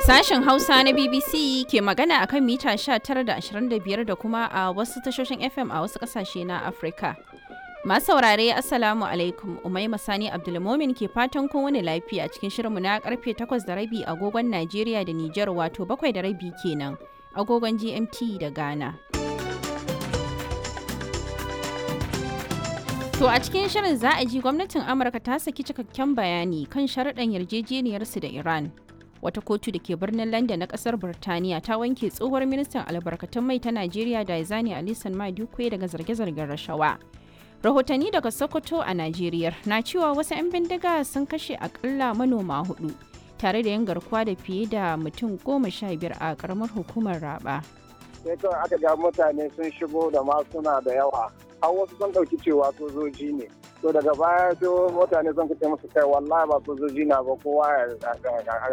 Sashen Hausa na BBC ke magana a kan mita 19 da 25 da kuma a wasu tashoshin FM a wasu ƙasashe na Afirka. Masu saurare Assalamu alaikum Umaima Sani Abdulmomin ke fatan kun wani lafiya cikin shirinmu na karfe 8 da rabi agogon Najeriya da Nijar wato 7 da rabi kenan agogon GMT da Ghana. To a cikin shirin za a ji gwamnatin Amurka ta saki cikakken bayani kan sharaɗan yarjejeniyarsu da Iran. Wata kotu da ke birnin London na ƙasar Birtaniya ta wanke tsohuwar ministan albarkatun mai ta Najeriya da Izani Alisan Madukwe daga zarge-zargen rashawa. Rahotanni daga Sokoto a Najeriya na cewa wasu 'yan bindiga sun kashe akalla manoma hudu tare da yin garkuwa da fiye da mutum goma sha biyar a ƙaramar hukumar Raba. sai kawai aka ga mutane sun shigo da masuna da yawa har wasu sun ɗauki cewa sojoji ne to daga baya sai mutane sun kace musu kai wallahi ba sojoji na ba kowa ya